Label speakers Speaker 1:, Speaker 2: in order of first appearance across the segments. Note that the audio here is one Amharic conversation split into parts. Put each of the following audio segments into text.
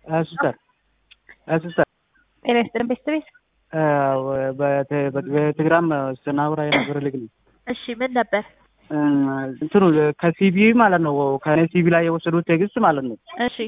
Speaker 1: ሲስተር ሲስተር
Speaker 2: ጤና ይስጥልን ቤት ቤት
Speaker 1: በቴሌግራም ስናወራ የነበረ ልግ ነው።
Speaker 2: እሺ ምን ነበር?
Speaker 1: እንትኑ ከሲቢ ማለት ነው ከኔ ሲቢ ላይ የወሰዱት ቴክስት ማለት ነው።
Speaker 2: እሺ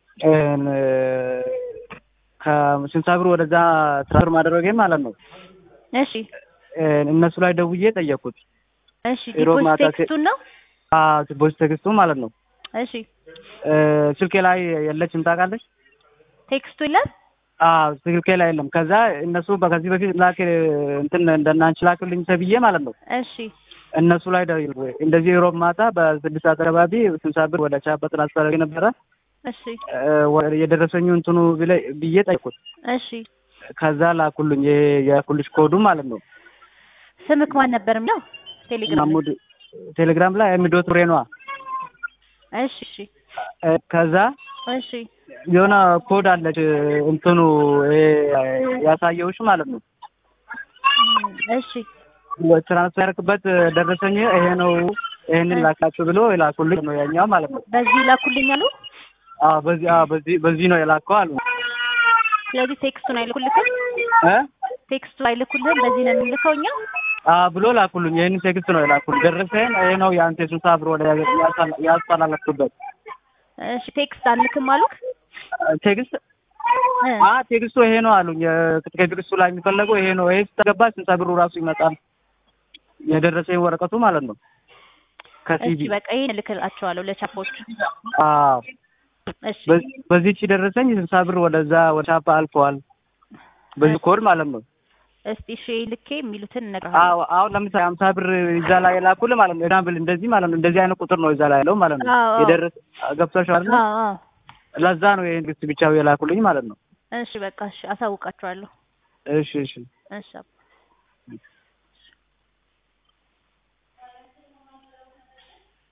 Speaker 1: ከስልሳ ብር ወደዛ ትራንስፈር ማድረጌ ማለት ነው።
Speaker 2: እሺ
Speaker 1: እነሱ ላይ ደውዬ ጠየቅኩት።
Speaker 2: እሺ
Speaker 1: ሮብ
Speaker 2: ዲፖዚት
Speaker 1: ማታ
Speaker 2: ቴክስቱን ነው?
Speaker 1: ቦይስ ቴክስቱ ማለት ነው።
Speaker 2: እሺ
Speaker 1: ስልኬ ላይ የለችም ታውቃለች።
Speaker 2: ቴክስቱ ይላል
Speaker 1: አዎ ስልኬ ላይ የለም። ከዛ እነሱ ከዚህ በፊት ላክ እንትን እንደናንቺ ላክልኝ ተብዬ ማለት ነው
Speaker 2: እሺ
Speaker 1: እነሱ ላይ ደውዬ እንደዚህ ሮብ ማታ በስድስት ሰዓት አካባቢ ስልሳ ብር ወደ ቻፓ ትራንስፈር አድርጌ ነበረ
Speaker 2: እሺ
Speaker 1: የደረሰኙ እንትኑ ብለ- ብዬ ጠይቁት።
Speaker 2: እሺ
Speaker 1: ከዛ ላኩልኝ ይሄ የኩልሽ ኮዱ ማለት ነው።
Speaker 2: ስምክ ማን ነበር የሚለው ቴሌግራም ላይ?
Speaker 1: ማሙድ ቴሌግራም ላይ የሚዶት ብሬ ነዋ።
Speaker 2: እሺ እሺ
Speaker 1: ከዛ
Speaker 2: እሺ
Speaker 1: የሆነ ኮድ አለች እንትኑ ይሄ ያሳየውሽ ማለት ነው።
Speaker 2: እም፣ እሺ
Speaker 1: ትራንስፈር ያደረክበት ደረሰኝ ይሄ ነው፣ ይሄንን ላካችሁ ብሎ የላኩልኝ ነው ያኛው ማለት ነው።
Speaker 2: በዚህ ላኩልኝ አሉ።
Speaker 1: አዎ በዚህ አዎ በዚህ በዚህ ነው የላከው አሉ
Speaker 2: ስለዚህ ቴክስቱን አይልኩልክም?
Speaker 1: እ
Speaker 2: ቴክስቱ አይልኩልህም? በዚህ ነው የምንልከው እኛ።
Speaker 1: አዎ ብሎ ላኩልኝ። ይሄንን ቴክስት ነው የላኩልኝ። ደረሰኝ ይሄ ነው የአንተ ስልሳ ብር ወደ ያስተላለፍኩበት
Speaker 2: እሺ ቴክስት አንልክም አሉክ?
Speaker 1: ቴክስት
Speaker 2: እ
Speaker 1: አ ቴክስቱ ይሄ ነው አሉኝ። ከቴክስቱ ላይ የሚፈለገው ይሄ ነው። ይሄ ስተገባ ስልሳ ብሩ ራሱ ይመጣል። የደረሰኝ ወረቀቱ ማለት ነው ከሲቢ
Speaker 2: እሺ በቃ ይሄን እልክላቸዋለሁ ለቻፖች።
Speaker 1: አዎ
Speaker 2: እሺ
Speaker 1: በዚህ- በዚህች ደረሰኝ ስልሳ ብር ወደዛ ወደ ቻፓ አልፈዋል። በዚህ ኮድ ማለት ነው።
Speaker 2: እስቲ እሺ ልኬ የሚሉትን እነግርሃለሁ።
Speaker 1: አዎ አሁን ለምሳሌ ሀምሳ ብር ይዛ ላይ የላኩልህ ማለት ነው። ኤግዛምፕል እንደዚህ ማለት ነው። እንደዚህ አይነት ቁጥር ነው ይዛ ላይ ያለው ማለት ነው።
Speaker 2: አዎ፣ አዎ።
Speaker 1: የደረሰ ገብቶሻል?
Speaker 2: አዎ አዎ።
Speaker 1: ለዛ ነው ይሄን ግስት ብቻው የላኩልኝ ማለት ነው።
Speaker 2: እሺ በቃ እሺ አሳውቃቸዋለሁ።
Speaker 1: እሺ እሺ
Speaker 2: እሺ አባ